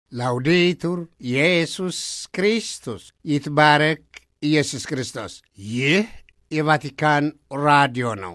ላውዴቱር ኢየሱስ ክርስቶስ ይትባረክ ኢየሱስ ክርስቶስ። ይህ የቫቲካን ራዲዮ ነው።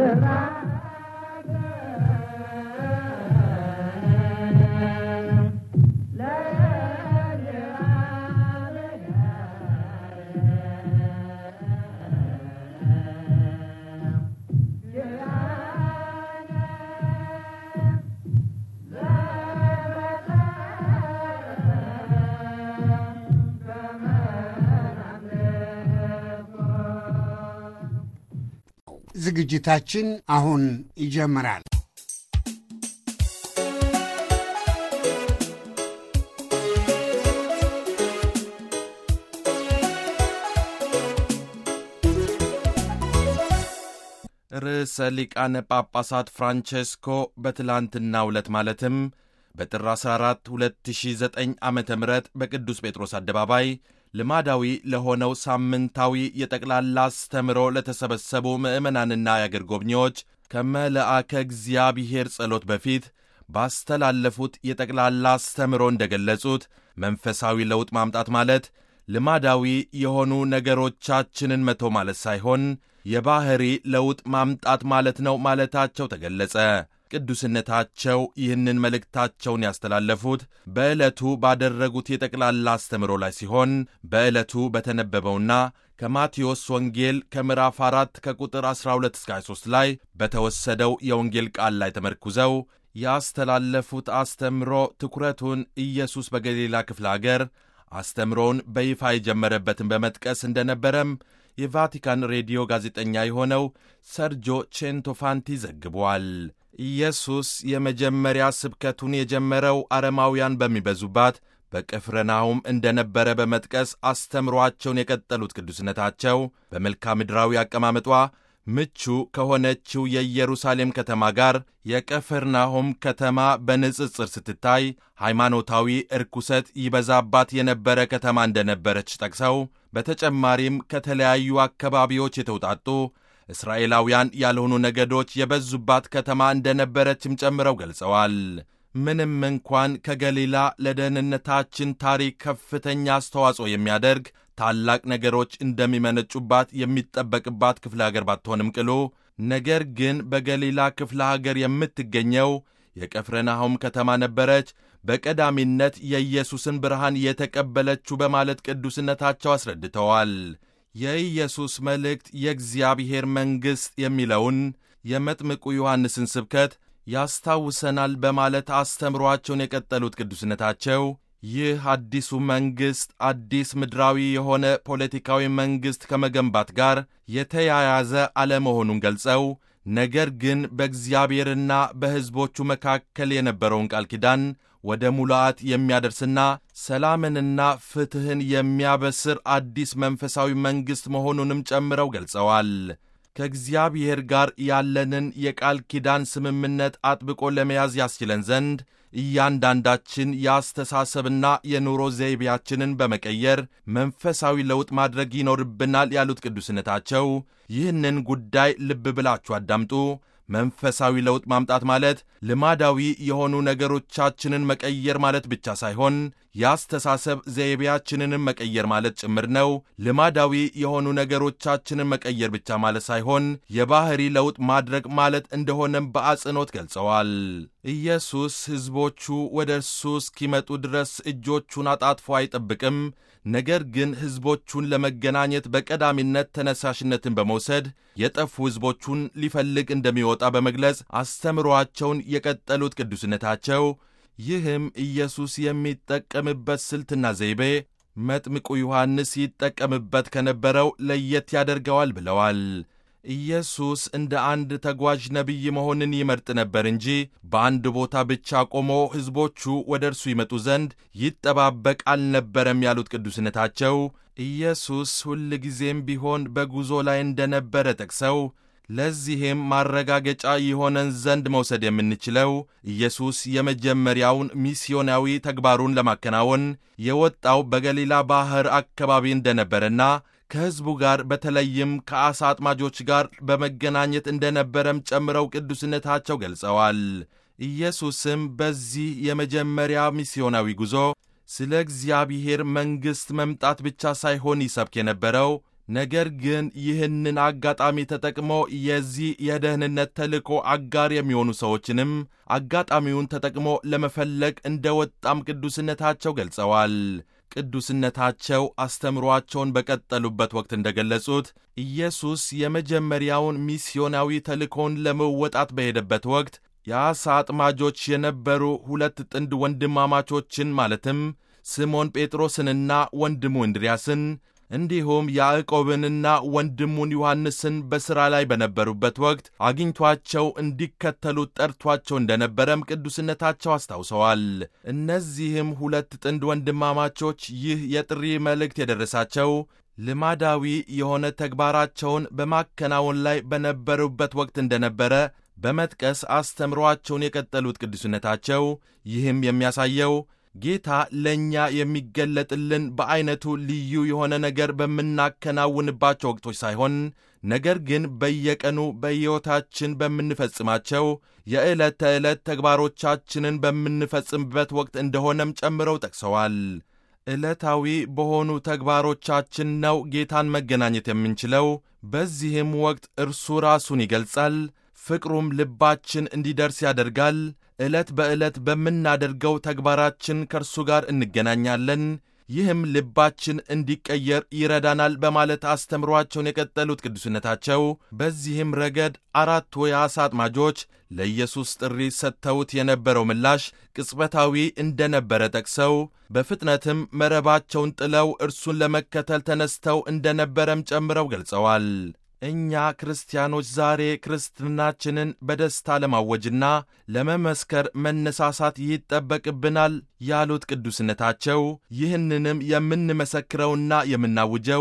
ዝግጅታችን አሁን ይጀምራል። ርዕሰ ሊቃነ ጳጳሳት ፍራንቼስኮ በትላንትናው ዕለት ማለትም በጥር 14 2009 ዓ ም በቅዱስ ጴጥሮስ አደባባይ ልማዳዊ ለሆነው ሳምንታዊ የጠቅላላ አስተምሮ ለተሰበሰቡ ምዕመናንና የአገር ጎብኚዎች ከመልአከ እግዚአብሔር ጸሎት በፊት ባስተላለፉት የጠቅላላ አስተምሮ እንደገለጹት መንፈሳዊ ለውጥ ማምጣት ማለት ልማዳዊ የሆኑ ነገሮቻችንን መቶ ማለት ሳይሆን የባሕሪ ለውጥ ማምጣት ማለት ነው ማለታቸው ተገለጸ። ቅዱስነታቸው ይህንን መልእክታቸውን ያስተላለፉት በዕለቱ ባደረጉት የጠቅላላ አስተምሮ ላይ ሲሆን በዕለቱ በተነበበውና ከማቴዎስ ወንጌል ከምዕራፍ 4 ከቁጥር 12 እስከ 23 ላይ በተወሰደው የወንጌል ቃል ላይ ተመርኩዘው ያስተላለፉት አስተምሮ ትኩረቱን ኢየሱስ በገሊላ ክፍለ አገር አስተምሮውን በይፋ የጀመረበትን በመጥቀስ እንደነበረም የቫቲካን ሬዲዮ ጋዜጠኛ የሆነው ሰርጆ ቼንቶፋንቲ ዘግቧል። ኢየሱስ የመጀመሪያ ስብከቱን የጀመረው አረማውያን በሚበዙባት በቅፍርናሆም እንደነበረ በመጥቀስ አስተምሯቸውን የቀጠሉት ቅዱስነታቸው በመልክዓ ምድራዊ አቀማመጧ ምቹ ከሆነችው የኢየሩሳሌም ከተማ ጋር የቅፍርናሆም ከተማ በንጽጽር ስትታይ ሃይማኖታዊ እርኩሰት ይበዛባት የነበረ ከተማ እንደነበረች ጠቅሰው በተጨማሪም ከተለያዩ አካባቢዎች የተውጣጡ እስራኤላውያን ያልሆኑ ነገዶች የበዙባት ከተማ እንደነበረችም ጨምረው ገልጸዋል። ምንም እንኳን ከገሊላ ለደህንነታችን ታሪክ ከፍተኛ አስተዋጽኦ የሚያደርግ ታላቅ ነገሮች እንደሚመነጩባት የሚጠበቅባት ክፍለ ሀገር ባትሆንም ቅሉ ነገር ግን በገሊላ ክፍለ ሀገር የምትገኘው የቀፍረናሆም ከተማ ነበረች በቀዳሚነት የኢየሱስን ብርሃን የተቀበለችው በማለት ቅዱስነታቸው አስረድተዋል። የኢየሱስ መልእክት የእግዚአብሔር መንግሥት የሚለውን የመጥምቁ ዮሐንስን ስብከት ያስታውሰናል በማለት አስተምሯቸውን የቀጠሉት ቅዱስነታቸው ይህ አዲሱ መንግሥት አዲስ ምድራዊ የሆነ ፖለቲካዊ መንግሥት ከመገንባት ጋር የተያያዘ አለመሆኑን ገልጸው ነገር ግን በእግዚአብሔርና በሕዝቦቹ መካከል የነበረውን ቃል ኪዳን ወደ ሙላአት የሚያደርስና ሰላምንና ፍትሕን የሚያበስር አዲስ መንፈሳዊ መንግሥት መሆኑንም ጨምረው ገልጸዋል። ከእግዚአብሔር ጋር ያለንን የቃል ኪዳን ስምምነት አጥብቆ ለመያዝ ያስችለን ዘንድ እያንዳንዳችን የአስተሳሰብና የኑሮ ዘይቤያችንን በመቀየር መንፈሳዊ ለውጥ ማድረግ ይኖርብናል ያሉት ቅዱስነታቸው ይህንን ጉዳይ ልብ ብላችሁ አዳምጡ። መንፈሳዊ ለውጥ ማምጣት ማለት ልማዳዊ የሆኑ ነገሮቻችንን መቀየር ማለት ብቻ ሳይሆን የአስተሳሰብ ዘይቤያችንንም መቀየር ማለት ጭምር ነው። ልማዳዊ የሆኑ ነገሮቻችንን መቀየር ብቻ ማለት ሳይሆን የባሕሪ ለውጥ ማድረግ ማለት እንደሆነም በአጽንኦት ገልጸዋል። ኢየሱስ ሕዝቦቹ ወደ እርሱ እስኪመጡ ድረስ እጆቹን አጣጥፎ አይጠብቅም። ነገር ግን ሕዝቦቹን ለመገናኘት በቀዳሚነት ተነሳሽነትን በመውሰድ የጠፉ ሕዝቦቹን ሊፈልግ እንደሚወጣ በመግለጽ አስተምሮአቸውን የቀጠሉት ቅዱስነታቸው ይህም ኢየሱስ የሚጠቀምበት ስልትና ዘይቤ መጥምቁ ዮሐንስ ይጠቀምበት ከነበረው ለየት ያደርገዋል ብለዋል። ኢየሱስ እንደ አንድ ተጓዥ ነቢይ መሆንን ይመርጥ ነበር እንጂ በአንድ ቦታ ብቻ ቆሞ ሕዝቦቹ ወደ እርሱ ይመጡ ዘንድ ይጠባበቅ አልነበረም ያሉት ቅዱስነታቸው ኢየሱስ ሁል ጊዜም ቢሆን በጉዞ ላይ እንደነበረ ጠቅሰው ለዚህም ማረጋገጫ የሆነን ዘንድ መውሰድ የምንችለው ኢየሱስ የመጀመሪያውን ሚስዮናዊ ተግባሩን ለማከናወን የወጣው በገሊላ ባሕር አካባቢ እንደነበረና ከሕዝቡ ጋር በተለይም ከዓሣ አጥማጆች ጋር በመገናኘት እንደነበረም ጨምረው ቅዱስነታቸው ገልጸዋል። ኢየሱስም በዚህ የመጀመሪያ ሚስዮናዊ ጉዞ ስለ እግዚአብሔር መንግሥት መምጣት ብቻ ሳይሆን ይሰብክ የነበረው ነገር ግን ይህንን አጋጣሚ ተጠቅሞ የዚህ የደህንነት ተልእኮ አጋር የሚሆኑ ሰዎችንም አጋጣሚውን ተጠቅሞ ለመፈለግ እንደ ወጣም ቅዱስነታቸው ገልጸዋል። ቅዱስነታቸው አስተምሯቸውን በቀጠሉበት ወቅት እንደ ገለጹት ኢየሱስ የመጀመሪያውን ሚስዮናዊ ተልእኮውን ለመወጣት በሄደበት ወቅት የዓሣ አጥማጆች የነበሩ ሁለት ጥንድ ወንድማማቾችን ማለትም ስሞን ጴጥሮስንና ወንድሙ እንድርያስን እንዲሁም ያዕቆብንና ወንድሙን ዮሐንስን በሥራ ላይ በነበሩበት ወቅት አግኝቷቸው እንዲከተሉት ጠርቷቸው እንደነበረም ቅዱስነታቸው አስታውሰዋል። እነዚህም ሁለት ጥንድ ወንድማማቾች ይህ የጥሪ መልእክት የደረሳቸው ልማዳዊ የሆነ ተግባራቸውን በማከናወን ላይ በነበሩበት ወቅት እንደነበረ በመጥቀስ አስተምሯቸውን የቀጠሉት ቅዱስነታቸው ይህም የሚያሳየው ጌታ ለእኛ የሚገለጥልን በዐይነቱ ልዩ የሆነ ነገር በምናከናውንባቸው ወቅቶች ሳይሆን ነገር ግን በየቀኑ በሕይወታችን በምንፈጽማቸው የዕለት ተዕለት ተግባሮቻችንን በምንፈጽምበት ወቅት እንደሆነም ጨምረው ጠቅሰዋል። ዕለታዊ በሆኑ ተግባሮቻችን ነው ጌታን መገናኘት የምንችለው። በዚህም ወቅት እርሱ ራሱን ይገልጻል፣ ፍቅሩም ልባችን እንዲደርስ ያደርጋል። ዕለት በዕለት በምናደርገው ተግባራችን ከእርሱ ጋር እንገናኛለን። ይህም ልባችን እንዲቀየር ይረዳናል በማለት አስተምሯቸውን የቀጠሉት ቅዱስነታቸው በዚህም ረገድ አራቱ የዓሣ አጥማጆች ለኢየሱስ ጥሪ ሰጥተውት የነበረው ምላሽ ቅጽበታዊ እንደነበረ ጠቅሰው በፍጥነትም መረባቸውን ጥለው እርሱን ለመከተል ተነስተው እንደነበረም ጨምረው ገልጸዋል። እኛ ክርስቲያኖች ዛሬ ክርስትናችንን በደስታ ለማወጅና ለመመስከር መነሳሳት ይጠበቅብናል ያሉት ቅዱስነታቸው ይህንንም የምንመሰክረውና የምናውጀው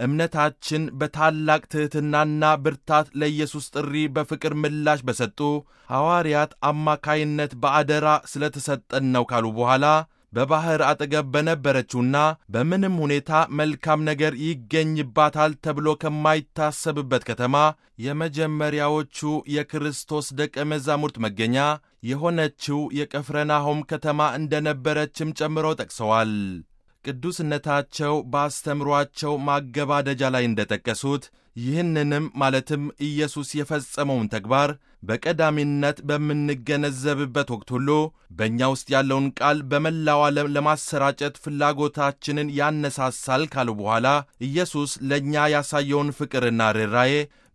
እምነታችን በታላቅ ትሕትናና ብርታት ለኢየሱስ ጥሪ በፍቅር ምላሽ በሰጡ ሐዋርያት አማካይነት በአደራ ስለተሰጠን ነው ካሉ በኋላ በባሕር አጠገብ በነበረችውና በምንም ሁኔታ መልካም ነገር ይገኝባታል ተብሎ ከማይታሰብበት ከተማ የመጀመሪያዎቹ የክርስቶስ ደቀ መዛሙርት መገኛ የሆነችው የቀፍረናሆም ከተማ እንደነበረችም ጨምረው ጠቅሰዋል። ቅዱስነታቸው በአስተምሯቸው ማገባደጃ ላይ እንደጠቀሱት ይህንንም ማለትም ኢየሱስ የፈጸመውን ተግባር በቀዳሚነት በምንገነዘብበት ወቅት ሁሉ በእኛ ውስጥ ያለውን ቃል በመላው ዓለም ለማሰራጨት ፍላጎታችንን ያነሳሳል ካሉ በኋላ ኢየሱስ ለእኛ ያሳየውን ፍቅርና ርኅራዬ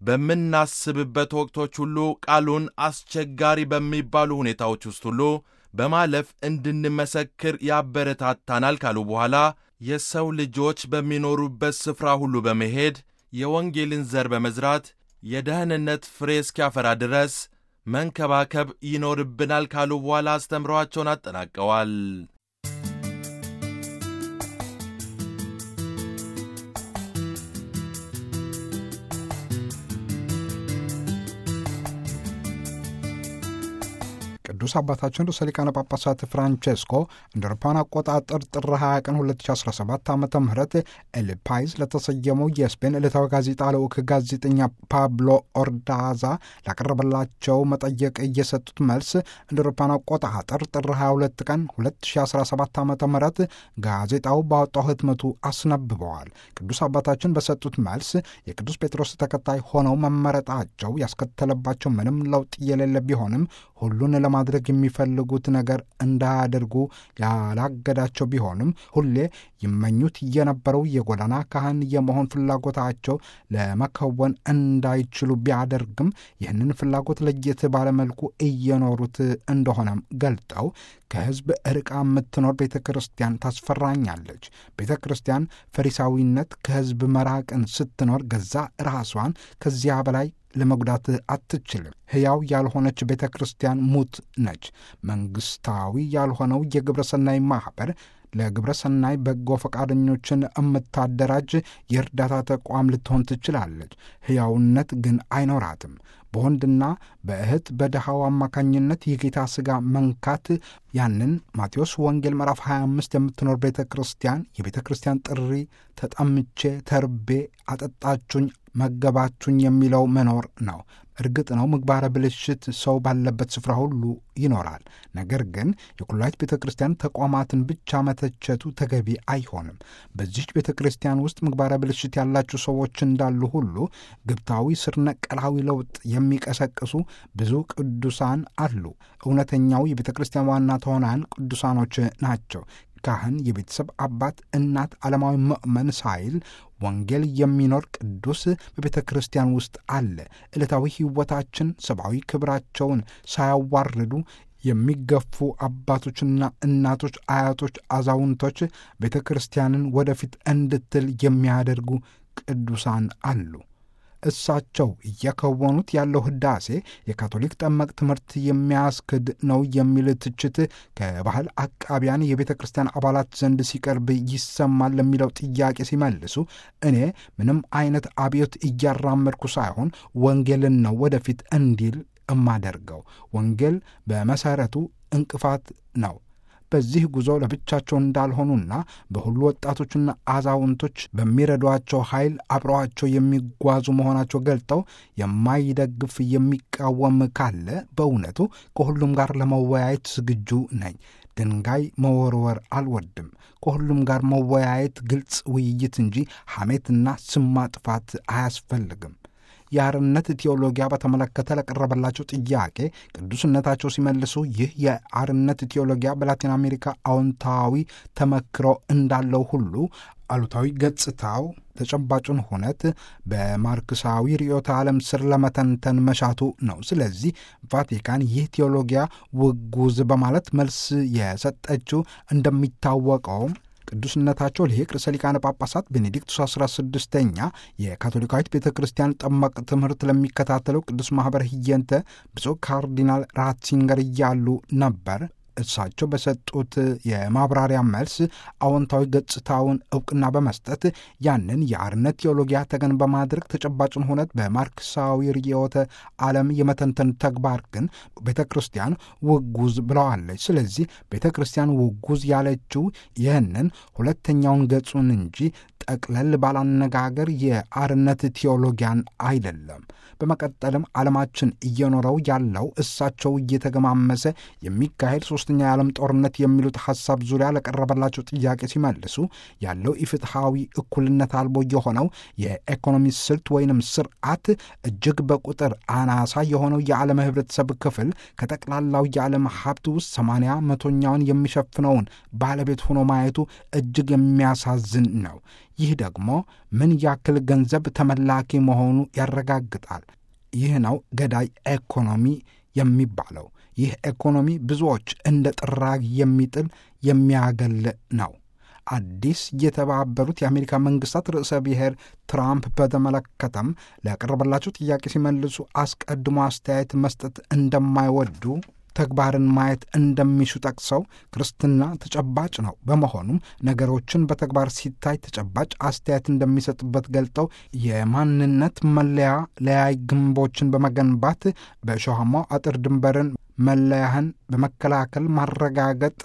በምናስብበት ወቅቶች ሁሉ ቃሉን አስቸጋሪ በሚባሉ ሁኔታዎች ውስጥ ሁሉ በማለፍ እንድንመሰክር ያበረታታናል ካሉ በኋላ የሰው ልጆች በሚኖሩበት ስፍራ ሁሉ በመሄድ የወንጌልን ዘር በመዝራት የደህንነት ፍሬ እስኪያፈራ ድረስ መንከባከብ ይኖርብናል ካሉ በኋላ አስተምረዋቸውን አጠናቀዋል። ቅዱስ አባታችን ርዕሰ ሊቃነ ጳጳሳት ፍራንቼስኮ እንደ አውሮፓውያን አቆጣጠር ጥር 20 ቀን 2017 ዓ ም ኤልፓይዝ ለተሰየመው የስፔን ዕለታዊ ጋዜጣ ልዑክ ጋዜጠኛ ፓብሎ ኦርዳዛ ላቀረበላቸው መጠየቅ እየሰጡት መልስ እንደ አውሮፓውያን አቆጣጠር ጥር 22 ቀን 2017 ዓ ም ጋዜጣው ባወጣው ህትመቱ አስነብበዋል። ቅዱስ አባታችን በሰጡት መልስ የቅዱስ ጴጥሮስ ተከታይ ሆነው መመረጣቸው ያስከተለባቸው ምንም ለውጥ የሌለ ቢሆንም ሁሉን ለማድረግ የሚፈልጉት ነገር እንዳያደርጉ ያላገዳቸው ቢሆንም ሁሌ ይመኙት የነበረው የጎዳና ካህን የመሆን ፍላጎታቸው ለመከወን እንዳይችሉ ቢያደርግም ይህንን ፍላጎት ለየት ባለመልኩ እየኖሩት እንደሆነም ገልጠው ከሕዝብ ርቃ የምትኖር ቤተ ክርስቲያን ታስፈራኛለች። ቤተ ክርስቲያን ፈሪሳዊነት ከሕዝብ መራቅን ስትኖር ገዛ ራሷን ከዚያ በላይ ለመጉዳት አትችልም። ሕያው ያልሆነች ቤተ ክርስቲያን ሙት ነች። መንግሥታዊ ያልሆነው የግብረ ሰናይ ማኅበር ለግብረ ሰናይ በጎ ፈቃደኞችን የምታደራጅ የእርዳታ ተቋም ልትሆን ትችላለች። ሕያውነት ግን አይኖራትም። በወንድና በእህት በድሃው አማካኝነት የጌታ ሥጋ መንካት ያንን ማቴዎስ ወንጌል ምዕራፍ 25 የምትኖር ቤተ ክርስቲያን የቤተ ክርስቲያን ጥሪ ተጠምቼ ተርቤ አጠጣችሁኝ መገባችሁኝ የሚለው መኖር ነው። እርግጥ ነው ምግባረ ብልሽት ሰው ባለበት ስፍራ ሁሉ ይኖራል። ነገር ግን የኩላሊት ቤተ ክርስቲያን ተቋማትን ብቻ መተቸቱ ተገቢ አይሆንም። በዚች ቤተ ክርስቲያን ውስጥ ምግባረ ብልሽት ያላቸው ሰዎች እንዳሉ ሁሉ ግብታዊ ስር ነቀላዊ ለውጥ የሚቀሰቅሱ ብዙ ቅዱሳን አሉ። እውነተኛው የቤተ ክርስቲያን ዋና ተዋናያን ቅዱሳኖች ናቸው። ካህን፣ የቤተሰብ አባት፣ እናት፣ ዓለማዊ ምእመን ሳይል ወንጌል የሚኖር ቅዱስ በቤተ ክርስቲያን ውስጥ አለ። ዕለታዊ ሕይወታችን ሰብአዊ ክብራቸውን ሳያዋርዱ የሚገፉ አባቶችና እናቶች፣ አያቶች፣ አዛውንቶች ቤተ ክርስቲያንን ወደፊት እንድትል የሚያደርጉ ቅዱሳን አሉ። እሳቸው እየከወኑት ያለው ህዳሴ የካቶሊክ ጠመቅ ትምህርት የሚያስክድ ነው የሚል ትችት ከባህል አቃቢያን የቤተ ክርስቲያን አባላት ዘንድ ሲቀርብ ይሰማል ለሚለው ጥያቄ ሲመልሱ እኔ ምንም አይነት አብዮት እያራመድኩ ሳይሆን ወንጌልን ነው ወደፊት እንዲል እማደርገው። ወንጌል በመሰረቱ እንቅፋት ነው። በዚህ ጉዞ ለብቻቸው እንዳልሆኑና በሁሉ ወጣቶችና አዛውንቶች በሚረዷቸው ኃይል አብረዋቸው የሚጓዙ መሆናቸው ገልጠው የማይደግፍ የሚቃወም ካለ በእውነቱ ከሁሉም ጋር ለመወያየት ዝግጁ ነኝ። ድንጋይ መወርወር አልወድም። ከሁሉም ጋር መወያየት፣ ግልጽ ውይይት እንጂ ሐሜትና ስም ማጥፋት አያስፈልግም። የአርነት ቴዎሎጊያ በተመለከተ ለቀረበላቸው ጥያቄ ቅዱስነታቸው ሲመልሱ ይህ የአርነት ቴዎሎጊያ በላቲን አሜሪካ አዎንታዊ ተመክሮ እንዳለው ሁሉ አሉታዊ ገጽታው ተጨባጩን ሁነት በማርክሳዊ ርዕዮተ ዓለም ስር ለመተንተን መሻቱ ነው። ስለዚህ ቫቲካን ይህ ቴዎሎጊያ ውጉዝ በማለት መልስ የሰጠችው እንደሚታወቀውም ቅዱስነታቸው ሊቅ ርዕሰ ሊቃነ ጳጳሳት ቤኔዲክቱስ 16ኛ የካቶሊካዊት ቤተ ክርስቲያን ጠመቅ ትምህርት ለሚከታተለው ቅዱስ ማኅበር ህየንተ ብፁዕ ካርዲናል ራትሲንገር እያሉ ነበር። እሳቸው በሰጡት የማብራሪያ መልስ አዎንታዊ ገጽታውን እውቅና በመስጠት ያንን የአርነት ቴዎሎጊያ ተገን በማድረግ ተጨባጭን ሁነት በማርክሳዊ ርዕዮተ ዓለም የመተንተን ተግባር ግን ቤተ ክርስቲያን ውጉዝ ብለዋለች። ስለዚህ ቤተ ክርስቲያን ውጉዝ ያለችው ይህንን ሁለተኛውን ገጹን እንጂ ጠቅለል ባላነጋገር የአርነት ቴዎሎጊያን አይደለም። በመቀጠልም ዓለማችን እየኖረው ያለው እሳቸው እየተገማመሰ የሚካሄድ ሶስተኛ የዓለም ጦርነት የሚሉት ሐሳብ ዙሪያ ለቀረበላቸው ጥያቄ ሲመልሱ ያለው ኢፍትሐዊ እኩልነት አልቦ የሆነው የኢኮኖሚ ስልት ወይንም ስርዓት እጅግ በቁጥር አናሳ የሆነው የዓለም ህብረተሰብ ክፍል ከጠቅላላው የዓለም ሀብት ውስጥ ሰማንያ መቶኛውን የሚሸፍነውን ባለቤት ሆኖ ማየቱ እጅግ የሚያሳዝን ነው። ይህ ደግሞ ምን ያክል ገንዘብ ተመላኪ መሆኑ ያረጋግጣል። ይህ ነው ገዳይ ኢኮኖሚ የሚባለው። ይህ ኢኮኖሚ ብዙዎች እንደ ጥራግ የሚጥል የሚያገል ነው። አዲስ የተባበሩት የአሜሪካ መንግስታት ርዕሰ ብሔር ትራምፕ በተመለከተም ለቀረበላቸው ጥያቄ ሲመልሱ አስቀድሞ አስተያየት መስጠት እንደማይወዱ ተግባርን ማየት እንደሚሹ ጠቅሰው ክርስትና ተጨባጭ ነው። በመሆኑም ነገሮችን በተግባር ሲታይ ተጨባጭ አስተያየት እንደሚሰጡበት ገልጠው የማንነት መለያ ለያይ ግንቦችን በመገንባት በእሾሃማው አጥር ድንበርን መለያህን በመከላከል ማረጋገጥ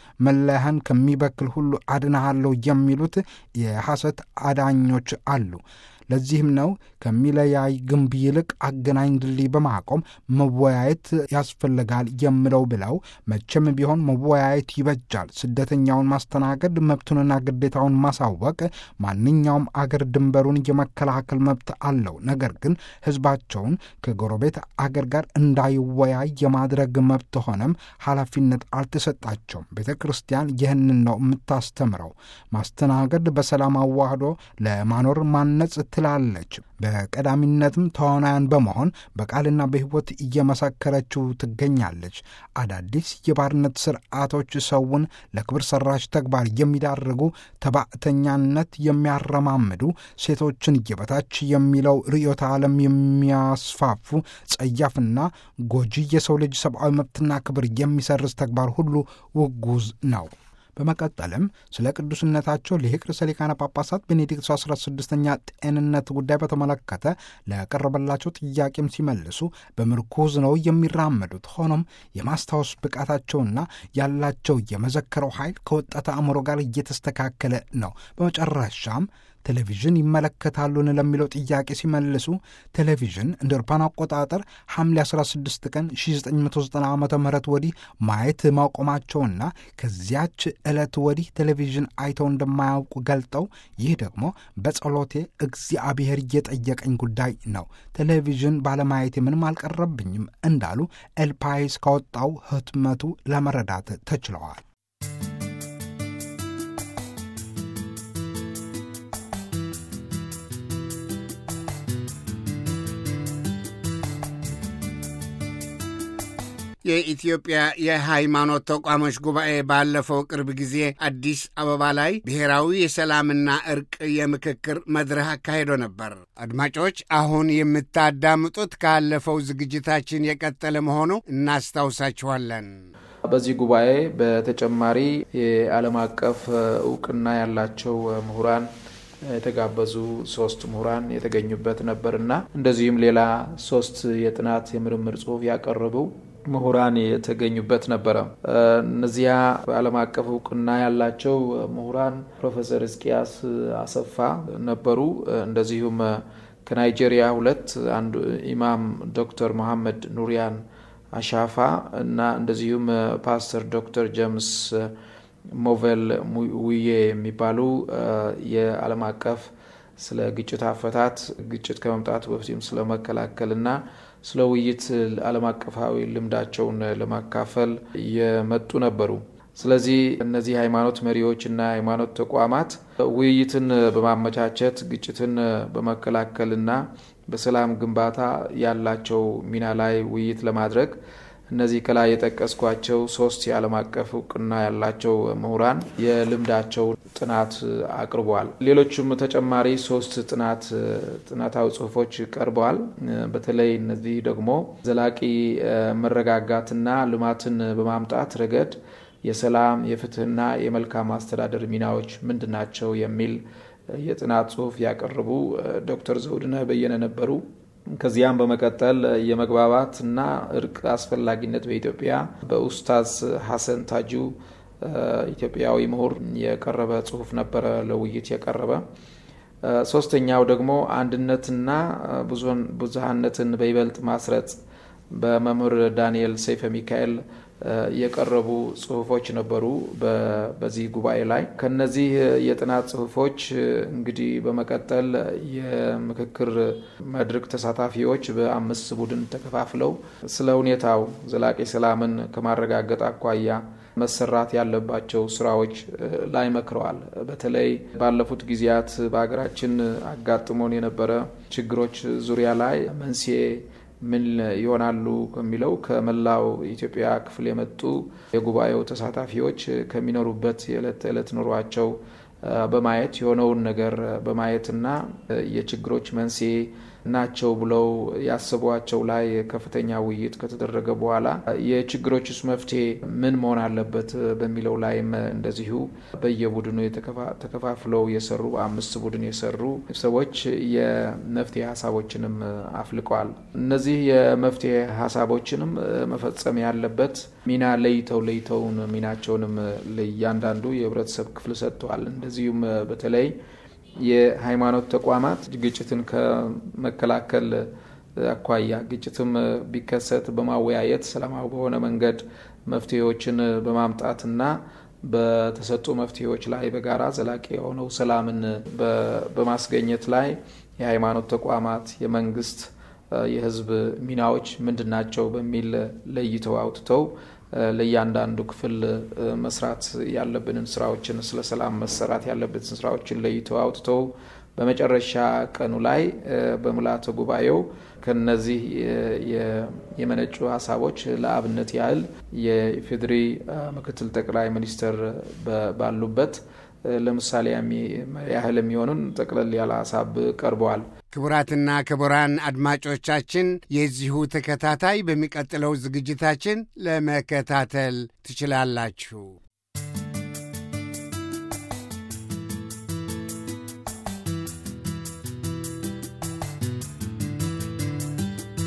መለያህን ከሚበክል ሁሉ አድናሃለሁ የሚሉት የሐሰት አዳኞች አሉ። ለዚህም ነው ከሚለያይ ግንብ ይልቅ አገናኝ ድልድይ በማቆም መወያየት ያስፈልጋል የምለው ብለው መቼም ቢሆን መወያየት ይበጃል። ስደተኛውን ማስተናገድ፣ መብቱንና ግዴታውን ማሳወቅ፣ ማንኛውም አገር ድንበሩን የመከላከል መብት አለው። ነገር ግን ሕዝባቸውን ከጎረቤት አገር ጋር እንዳይወያይ የማድረግ መብት ሆነም ኃላፊነት አልተሰጣቸውም። ቤተ ክርስቲያን ይህንን ነው የምታስተምረው። ማስተናገድ፣ በሰላም አዋህዶ ለማኖር ማነጽ ትላለች። በቀዳሚነትም ተዋናያን በመሆን በቃልና በሕይወት እየመሰከረችው ትገኛለች። አዳዲስ የባርነት ስርዓቶች ሰውን ለክብር ሰራሽ ተግባር የሚዳርጉ ተባዕተኛነት የሚያረማምዱ ሴቶችን የበታች የሚለው ርዕዮተ ዓለም የሚያስፋፉ ጸያፍና ጎጂ የሰው ልጅ ሰብአዊ መብትና ክብር የሚሰርዝ ተግባር ሁሉ ውጉዝ ነው። በመቀጠልም ስለ ቅዱስነታቸው ሊቅ ርዕሰ ሊቃነ ጳጳሳት ቤኔዲክቱ 16ኛ ጤንነት ጉዳይ በተመለከተ ለቀረበላቸው ጥያቄም ሲመልሱ በምርኩዝ ነው የሚራመዱት። ሆኖም የማስታወስ ብቃታቸውና ያላቸው የመዘከረው ኃይል ከወጣት አእምሮ ጋር እየተስተካከለ ነው። በመጨረሻም ቴሌቪዥን ይመለከታሉን ለሚለው ጥያቄ ሲመልሱ ቴሌቪዥን እንደ አውሮፓውያን አቆጣጠር ሐምሌ 16 ቀን 1990 ዓ ም ወዲህ ማየት ማቆማቸውና ከዚያች ዕለት ወዲህ ቴሌቪዥን አይተው እንደማያውቁ ገልጠው ይህ ደግሞ በጸሎቴ እግዚአብሔር እየጠየቀኝ ጉዳይ ነው፣ ቴሌቪዥን ባለማየቴ ምንም አልቀረብኝም እንዳሉ ኤልፓይስ ካወጣው ህትመቱ ለመረዳት ተችለዋል። የኢትዮጵያ የሃይማኖት ተቋሞች ጉባኤ ባለፈው ቅርብ ጊዜ አዲስ አበባ ላይ ብሔራዊ የሰላምና እርቅ የምክክር መድረክ አካሂዶ ነበር። አድማጮች፣ አሁን የምታዳምጡት ካለፈው ዝግጅታችን የቀጠለ መሆኑ እናስታውሳችኋለን። በዚህ ጉባኤ በተጨማሪ የዓለም አቀፍ እውቅና ያላቸው ምሁራን የተጋበዙ ሶስት ምሁራን የተገኙበት ነበርና እንደዚሁም ሌላ ሶስት የጥናት የምርምር ጽሑፍ ያቀረቡ ምሁራን የተገኙበት ነበረ። እነዚያ በዓለም አቀፍ እውቅና ያላቸው ምሁራን ፕሮፌሰር እስቂያስ አሰፋ ነበሩ። እንደዚሁም ከናይጄሪያ ሁለት አንዱ ኢማም ዶክተር መሐመድ ኑሪያን አሻፋ እና እንደዚሁም ፓስተር ዶክተር ጀምስ ሞቬል ውዬ የሚባሉ የዓለም አቀፍ ስለ ግጭት አፈታት ግጭት ከመምጣቱ በፊትም ስለ መከላከልና ስለ ውይይት ዓለም አቀፋዊ ልምዳቸውን ለማካፈል የመጡ ነበሩ። ስለዚህ እነዚህ ሃይማኖት መሪዎች እና ሃይማኖት ተቋማት ውይይትን በማመቻቸት ግጭትን በመከላከልና በሰላም ግንባታ ያላቸው ሚና ላይ ውይይት ለማድረግ እነዚህ ከላይ የጠቀስኳቸው ሶስት የዓለም አቀፍ እውቅና ያላቸው ምሁራን የልምዳቸው ጥናት አቅርበዋል። ሌሎችም ተጨማሪ ሶስት ጥናት ጥናታዊ ጽሁፎች ቀርበዋል። በተለይ እነዚህ ደግሞ ዘላቂ መረጋጋትና ልማትን በማምጣት ረገድ የሰላም የፍትህና የመልካም አስተዳደር ሚናዎች ምንድን ናቸው የሚል የጥናት ጽሁፍ ያቀረቡ ዶክተር ዘውድነህ በየነ ነበሩ። ከዚያም በመቀጠል የመግባባትና እርቅ አስፈላጊነት በኢትዮጵያ በኡስታዝ ሐሰን ታጁ ኢትዮጵያዊ ምሁር የቀረበ ጽሁፍ ነበረ ለውይይት የቀረበ። ሶስተኛው ደግሞ አንድነትና ብዙሃነትን በይበልጥ ማስረጽ በመምህር ዳንኤል ሰይፈ ሚካኤል የቀረቡ ጽሁፎች ነበሩ በዚህ ጉባኤ ላይ። ከነዚህ የጥናት ጽሁፎች እንግዲህ በመቀጠል የምክክር መድረክ ተሳታፊዎች በአምስት ቡድን ተከፋፍለው ስለ ሁኔታው ዘላቂ ሰላምን ከማረጋገጥ አኳያ መሰራት ያለባቸው ስራዎች ላይ መክረዋል። በተለይ ባለፉት ጊዜያት በሀገራችን አጋጥሞን የነበረ ችግሮች ዙሪያ ላይ መንስኤ ምን ይሆናሉ ከሚለው ከመላው ኢትዮጵያ ክፍል የመጡ የጉባኤው ተሳታፊዎች ከሚኖሩበት የዕለት ተዕለት ኑሯቸው በማየት የሆነውን ነገር በማየትና የችግሮች መንስኤ ናቸው ብለው ያስቧቸው ላይ ከፍተኛ ውይይት ከተደረገ በኋላ የችግሮችስ መፍትሄ ምን መሆን አለበት በሚለው ላይም እንደዚሁ በየቡድኑ ተከፋፍለው የሰሩ አምስት ቡድን የሰሩ ሰዎች የመፍትሄ ሀሳቦችንም አፍልቀዋል። እነዚህ የመፍትሄ ሀሳቦችንም መፈጸም ያለበት ሚና ለይተው ለይተውን ሚናቸውንም ለእያንዳንዱ የህብረተሰብ ክፍል ሰጥተዋል። እንደዚሁም በተለይ የሃይማኖት ተቋማት ግጭትን ከመከላከል አኳያ ግጭትም ቢከሰት በማወያየት ሰላማዊ በሆነ መንገድ መፍትሄዎችን በማምጣትና በተሰጡ መፍትሄዎች ላይ በጋራ ዘላቂ የሆነው ሰላምን በማስገኘት ላይ የሃይማኖት ተቋማት፣ የመንግስት፣ የህዝብ ሚናዎች ምንድን ናቸው በሚል ለይተው አውጥተው ለእያንዳንዱ ክፍል መስራት ያለብንን ስራዎችን ስለ ሰላም መሰራት ያለብንን ስራዎችን ለይተው አውጥተው በመጨረሻ ቀኑ ላይ በምልዓተ ጉባኤው ከነዚህ የመነጩ ሀሳቦች ለአብነት ያህል የኢፌዴሪ ምክትል ጠቅላይ ሚኒስትር ባሉበት ለምሳሌ ያህል የሚሆኑን ጠቅለል ያለ ሀሳብ ቀርበዋል። ክቡራትና ክቡራን አድማጮቻችን የዚሁ ተከታታይ በሚቀጥለው ዝግጅታችን ለመከታተል ትችላላችሁ።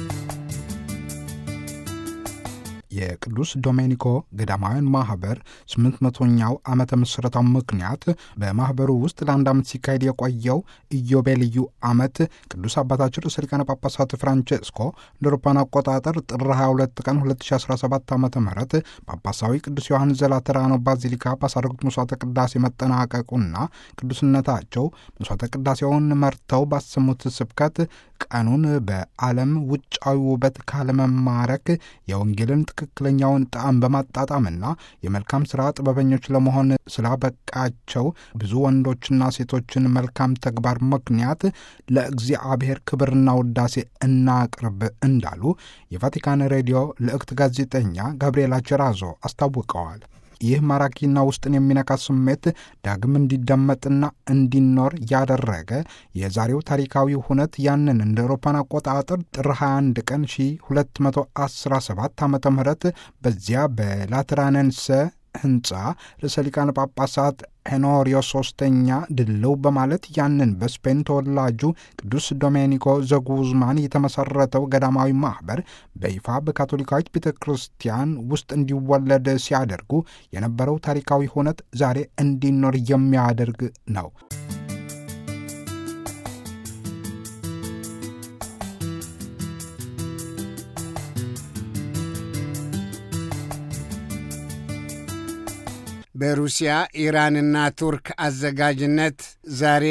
የቅዱስ ዶሜኒኮ ገዳማውያን ማኅበር ስምንት መቶኛው ዓመተ ምስረታው ምክንያት በማኅበሩ ውስጥ ለአንድ ዓመት ሲካሄድ የቆየው ኢዮቤልዩ ዓመት ቅዱስ አባታችን ርዕሰ ሊቃነ ጳጳሳት ፍራንቼስኮ እንደ አውሮፓውያን አቆጣጠር ጥር 22 ቀን 2017 ዓ ም ጳጳሳዊ ቅዱስ ዮሐንስ ዘላተራኖ ባዚሊካ ባሳረጉት መስዋዕተ ቅዳሴ መጠናቀቁና ቅዱስነታቸው መስዋዕተ ቅዳሴውን መርተው ባሰሙት ስብከት ቀኑን በዓለም ውጫዊ ውበት ካለመማረክ የወንጌልን ትክክለኛውን ጣዕም በማጣጣምና የመልካም ሥራ ጥበበኞች ለመሆን ስላበቃቸው ብዙ ወንዶችና ሴቶችን መልካም ተግባር ምክንያት ለእግዚአብሔር ክብርና ውዳሴ እናቅርብ እንዳሉ የቫቲካን ሬዲዮ ልዕክት ጋዜጠኛ ጋብርኤላ ቸራዞ አስታውቀዋል። ይህ ማራኪና ውስጥን የሚነካ ስሜት ዳግም እንዲደመጥና እንዲኖር ያደረገ የዛሬው ታሪካዊ ሁነት ያንን እንደ አውሮፓን አቆጣጠር ጥር 21 ቀን 1217 ዓ ም በዚያ በላትራነንሰ ህንፃ ርዕሰ ሊቃነ ጳጳሳት ሄኖሪዮ ሶስተኛ ድልው በማለት ያንን በስፔን ተወላጁ ቅዱስ ዶሜኒኮ ዘጉዝማን የተመሰረተው ገዳማዊ ማኅበር በይፋ በካቶሊካዊት ቤተ ክርስቲያን ውስጥ እንዲወለድ ሲያደርጉ የነበረው ታሪካዊ ሁነት ዛሬ እንዲኖር የሚያደርግ ነው። በሩሲያ ኢራንና ቱርክ አዘጋጅነት ዛሬ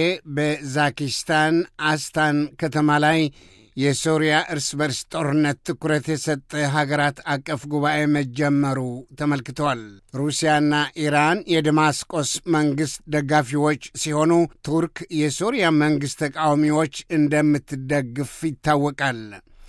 በዛኪስታን አስታን ከተማ ላይ የሶሪያ እርስ በርስ ጦርነት ትኩረት የሰጠ ሀገራት አቀፍ ጉባኤ መጀመሩ ተመልክተዋል። ሩሲያና ኢራን የደማስቆስ መንግሥት ደጋፊዎች ሲሆኑ ቱርክ የሶሪያ መንግሥት ተቃዋሚዎች እንደምትደግፍ ይታወቃል።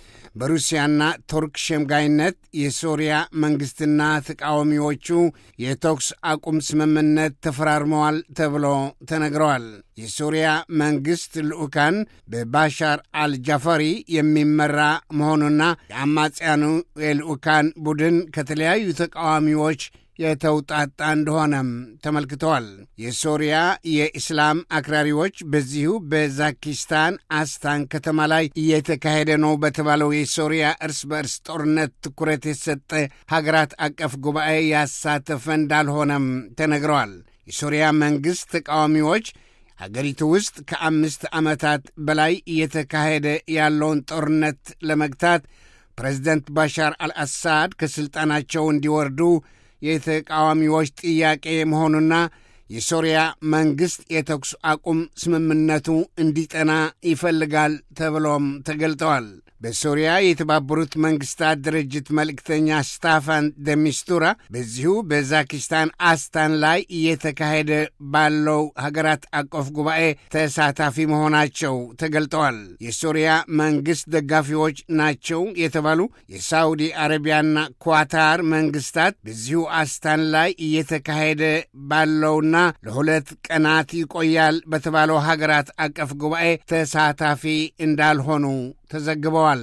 በሩሲያና ቱርክ ሸምጋይነት የሶሪያ መንግሥትና ተቃዋሚዎቹ የተኩስ አቁም ስምምነት ተፈራርመዋል ተብሎ ተነግረዋል። የሶሪያ መንግሥት ልዑካን በባሻር አልጃፈሪ የሚመራ መሆኑና የአማጽያኑ የልዑካን ቡድን ከተለያዩ ተቃዋሚዎች የተውጣጣ እንደሆነም ተመልክተዋል። የሶሪያ የኢስላም አክራሪዎች በዚሁ በዛኪስታን አስታን ከተማ ላይ እየተካሄደ ነው በተባለው የሶሪያ እርስ በእርስ ጦርነት ትኩረት የሰጠ ሀገራት አቀፍ ጉባኤ ያሳተፈ እንዳልሆነም ተነግረዋል። የሶሪያ መንግሥት ተቃዋሚዎች ሀገሪቱ ውስጥ ከአምስት ዓመታት በላይ እየተካሄደ ያለውን ጦርነት ለመግታት ፕሬዚደንት ባሻር አልአሳድ ከሥልጣናቸው እንዲወርዱ የተቃዋሚዎች ጥያቄ መሆኑና የሶሪያ መንግሥት የተኩስ አቁም ስምምነቱ እንዲጠና ይፈልጋል ተብሎም ተገልጠዋል። በሶሪያ የተባበሩት መንግሥታት ድርጅት መልእክተኛ ስታፋን ደሚስቱራ በዚሁ በዛኪስታን አስታን ላይ እየተካሄደ ባለው ሀገራት አቀፍ ጉባኤ ተሳታፊ መሆናቸው ተገልጠዋል። የሶሪያ መንግሥት ደጋፊዎች ናቸው የተባሉ የሳውዲ አረቢያና ኳታር መንግሥታት በዚሁ አስታን ላይ እየተካሄደ ባለውና ለሁለት ቀናት ይቆያል በተባለው ሀገራት አቀፍ ጉባኤ ተሳታፊ እንዳልሆኑ ተዘግበዋል።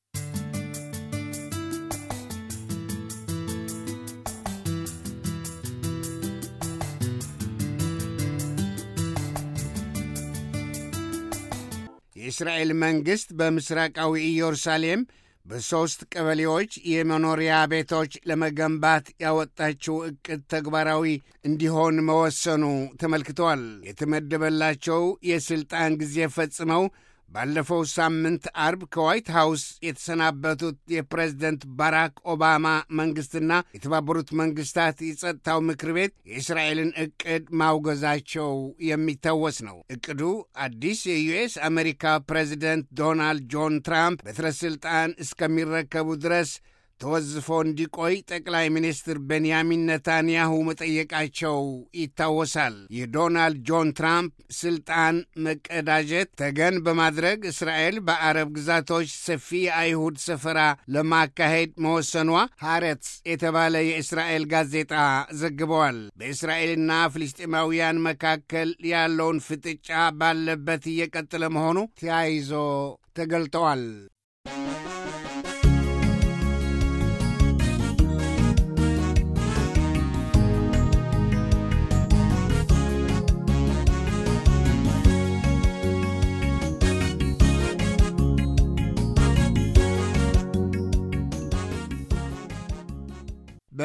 የእስራኤል መንግሥት በምሥራቃዊ ኢየሩሳሌም በሦስት ቀበሌዎች የመኖሪያ ቤቶች ለመገንባት ያወጣችው ዕቅድ ተግባራዊ እንዲሆን መወሰኑ ተመልክተዋል። የተመደበላቸው የሥልጣን ጊዜ ፈጽመው ባለፈው ሳምንት አርብ ከዋይት ሃውስ የተሰናበቱት የፕሬዝደንት ባራክ ኦባማ መንግሥትና የተባበሩት መንግሥታት የጸጥታው ምክር ቤት የእስራኤልን ዕቅድ ማውገዛቸው የሚታወስ ነው። ዕቅዱ አዲስ የዩኤስ አሜሪካ ፕሬዚደንት ዶናልድ ጆን ትራምፕ በትረ ሥልጣን እስከሚረከቡ ድረስ ተወዝፎ እንዲቆይ ጠቅላይ ሚኒስትር ቤንያሚን ነታንያሁ መጠየቃቸው ይታወሳል። የዶናልድ ጆን ትራምፕ ስልጣን መቀዳጀት ተገን በማድረግ እስራኤል በአረብ ግዛቶች ሰፊ የአይሁድ ሰፈራ ለማካሄድ መወሰኗ ሐረትስ የተባለ የእስራኤል ጋዜጣ ዘግበዋል። በእስራኤልና ፍልስጤማውያን መካከል ያለውን ፍጥጫ ባለበት እየቀጠለ መሆኑ ተያይዞ ተገልጠዋል።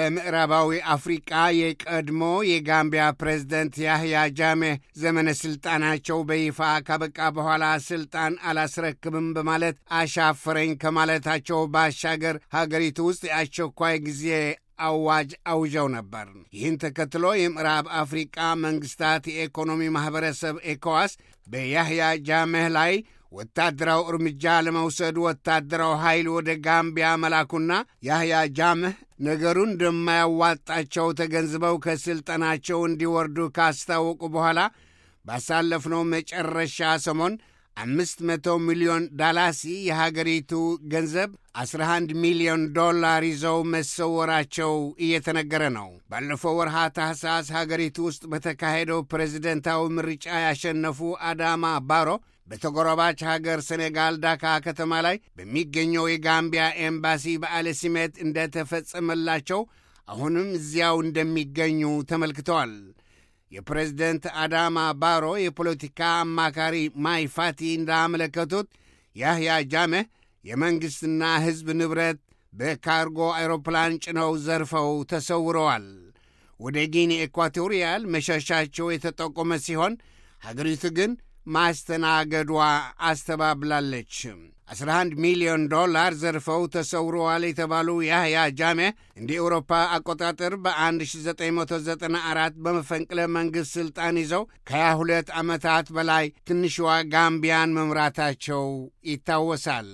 በምዕራባዊ አፍሪቃ የቀድሞ የጋምቢያ ፕሬዝደንት ያህያ ጃሜህ ዘመነ ሥልጣናቸው በይፋ ካበቃ በኋላ ሥልጣን አላስረክብም በማለት አሻፈረኝ ከማለታቸው ባሻገር ሀገሪቱ ውስጥ የአስቸኳይ ጊዜ አዋጅ አውጀው ነበር። ይህን ተከትሎ የምዕራብ አፍሪቃ መንግሥታት የኢኮኖሚ ማኅበረሰብ ኤኮዋስ በያህያ ጃሜህ ላይ ወታደራዊ እርምጃ ለመውሰድ ወታደራዊ ኃይል ወደ ጋምቢያ መላኩና ያህያ ጃምህ ነገሩን እንደማያዋጣቸው ተገንዝበው ከሥልጠናቸው እንዲወርዱ ካስታወቁ በኋላ ባሳለፍነው መጨረሻ ሰሞን አምስት መቶ ሚሊዮን ዳላሲ የሀገሪቱ ገንዘብ 11 ሚሊዮን ዶላር ይዘው መሰወራቸው እየተነገረ ነው። ባለፈው ወርሃ ታህሳስ ሀገሪቱ ውስጥ በተካሄደው ፕሬዝደንታዊ ምርጫ ያሸነፉ አዳማ ባሮ በተጎረባች ሀገር ሴኔጋል ዳካ ከተማ ላይ በሚገኘው የጋምቢያ ኤምባሲ በዓለ ሲመት እንደተፈጸመላቸው አሁንም እዚያው እንደሚገኙ ተመልክተዋል። የፕሬዝደንት አዳማ ባሮ የፖለቲካ አማካሪ ማይ ፋቲ እንዳመለከቱት ያህያ ጃሜህ የመንግሥትና ሕዝብ ንብረት በካርጎ አይሮፕላን ጭነው ዘርፈው ተሰውረዋል። ወደ ጊኒ ኤኳቶሪያል መሸሻቸው የተጠቆመ ሲሆን ሀገሪቱ ግን ማስተናገዷ አስተባብላለች። 11 ሚሊዮን ዶላር ዘርፈው ተሰውረዋል የተባሉ ያህያ ጃሜህ እንደ ኤውሮፓ አቆጣጠር በ1994 በመፈንቅለ መንግሥት ሥልጣን ይዘው ከ22 ዓመታት በላይ ትንሿ ጋምቢያን መምራታቸው ይታወሳል።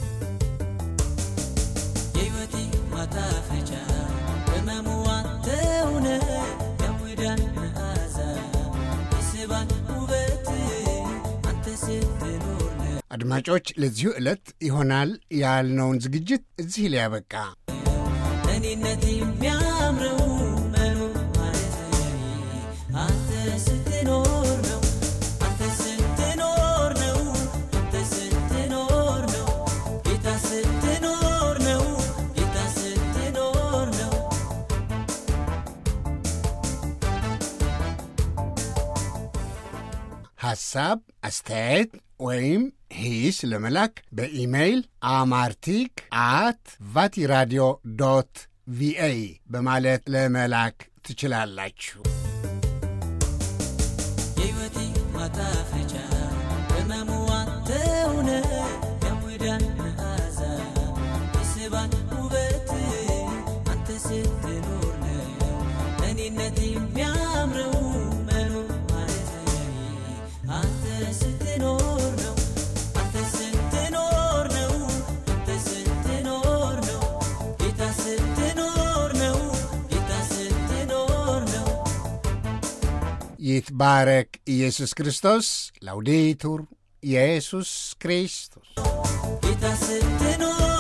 የሕይወቴ ማጣፈጫ በመሙዋ ተውነ የሙዳን መዓዛ የስባን ውበት አንተ ስትኖር ነው። አድማጮች፣ ለዚሁ ዕለት ይሆናል ያልነውን ዝግጅት እዚህ ላይ ያበቃ። እኔነት የሚያምረው መኖር ማለት አንተ ስትኖር ነው። አንተ ስትኖር ነው። አንተ ስትኖር ነው። ጌታ ስትኖር ነው። ጌታ ስትኖር ነው። ሐሳብ፣ አስተያየት ወይም ሂስ ለመላክ በኢሜይል አማርቲክ አት ቫቲራዲዮ ዶት ቪኦኤ በማለት ለመላክ ትችላላችሁ። የሕይወቴ ማጣፈጫ በመሙዋ ተውነ የሙዳን መዓዛ የስባን ውበት አንተ ስትኖር ነው። እኔነት የሚያምረው መኖር ማለት አንተ ስትኖር ነው። አንተ ስትኖር ነው። አንተ ስትኖር ነው። ጌታ ስትኖር ነው። ጌታ ስትኖር ነው። ይትባረክ ኢየሱስ ክርስቶስ። ላውዴቱር ኢየሱስ ክርስቶስ ጌታ ስትኖር